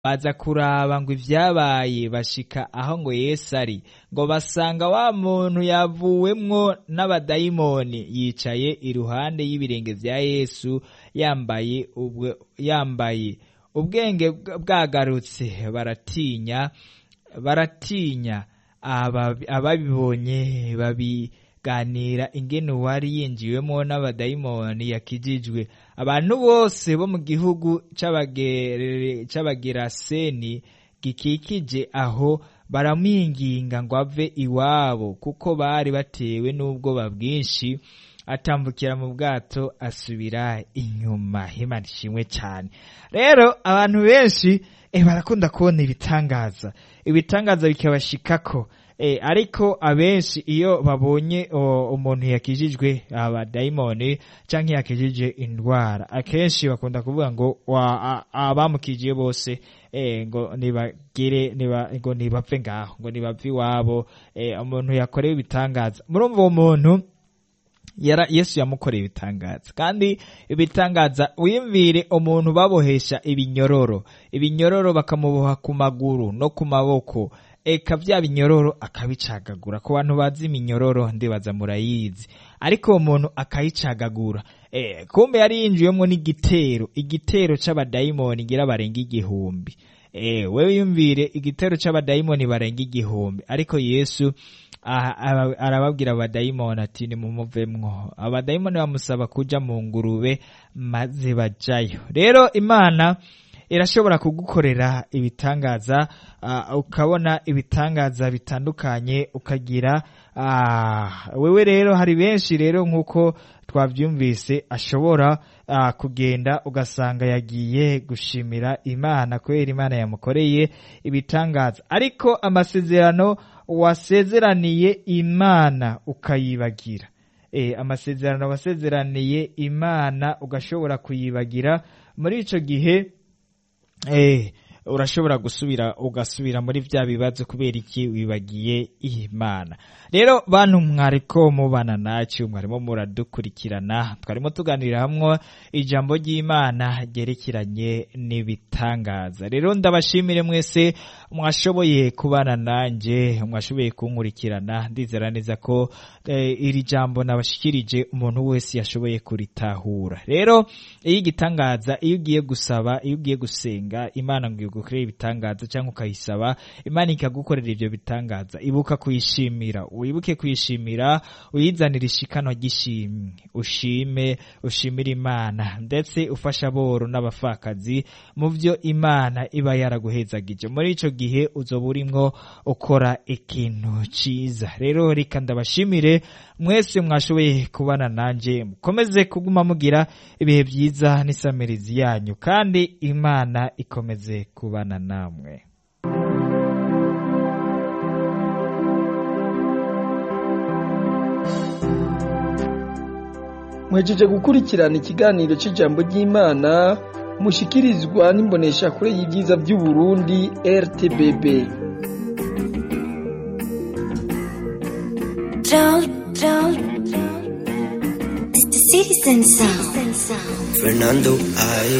baza kuraba ngo ivyabaye bashika aho ngo Yesu ari ngo basanga wa muntu yavuwemwo n'abadayimoni yicaye iruhande y'ibirenge vya Yesu yambaye ubwe yambaye ubwenge bwagarutse baratinya baratinya ababibonye babiganira ingene uwari yinjiwemwo n'abadayimoni yakijijwe abantu bose bo mu gihugu c'abageraseni gikikije aho baramwinginga ngo ave iwabo kuko bari batewe n'ubwoba bwinshi atambukira mu bwato asubira inyuma Imana ishimwe cyane rero abantu benshi eh, barakunda kubona ibitangaza ibitangaza bikabashikako eh, ariko abenshi iyo babonye umuntu yakijijwe abadayimoni canke yakijije indwara akenshi bakunda kuvuga ngo abamukijiye bose eh, ngo nibagire niba, ngo nibapfe ngaho ngo nibapfe iwabo eh, umuntu yakorewe ibitangaza murumva uwo muntu yara yesu yamukoreye ibitangaza kandi ibitangaza wiyumvire umuntu babohesha ibinyororo ibinyororo bakamuboha ku maguru no ku maboko eka vya binyororo akabicagagura ku bantu bazi iminyororo ndibaza murayizi ariko uwo muntu akayicagagura e, kumbe yari yinjiyemwo n'igitero igitero c'abadayimoni ngira barenga igihumbi e, wewe yumvire igitero c'abadayimoni barenga igihumbi ariko yesu arababwira abadayimoni ati nimumuvemwo abadayimoni bamusaba kuja mu ngurube maze bajayo rero imana irashobora kugukorera ibitangaza uh, ukabona ibitangaza bitandukanye ukagira uh, wewe rero hari benshi rero nk'uko twavyumvise ashobora uh, kugenda ugasanga yagiye gushimira imana kubera imana yamukoreye ibitangaza ariko amasezerano wasezeraniye imana ukayibagira e, amasezerano wasezeraniye imana ugashobora kuyibagira muri ico gihe eh urashobora gusubira ugasubira muri vya bibazo kubera iki wibagiye imana rero bantu mwariko mubana nacu mwarimo muradukurikirana twarimo tuganirira hamwe ijambo ry'imana ryerekeranye n'ibitangaza rero ndabashimire mwese mwashoboye kubana nanje mwashoboye kunkurikirana ndizera neza ko eh, iri jambo nabashikirije umuntu wese yashoboye kuritahura rero iyo igitangaza iyo ugiye gusaba iyo ugiye gusenga imana ngo igukorere ibitangaza cyangwa ukayisaba imana ikagukorera ivyo bitangaza ibuka kuyishimira wibuke kuyishimira uyizanira ishikano ry'ishimwe ushime ushimire imana ndetse ufasha aboro n'abapfakazi mu vyo imana iba yaraguhezagije muri ico gihe uzoba urimwo ukora ikintu ciza rero reka ndabashimire mwese mwashoboye kubana nanje mukomeze kuguma mugira ibihe vyiza n'isamirizi yanyu kandi imana ikomeze kubana namwe mwejeje gukurikirana ikiganiro cy'ijambo ry'imana mushikirizwa n'imboneshakure y'ibyiza by'u Burundi RTBB Fernando, I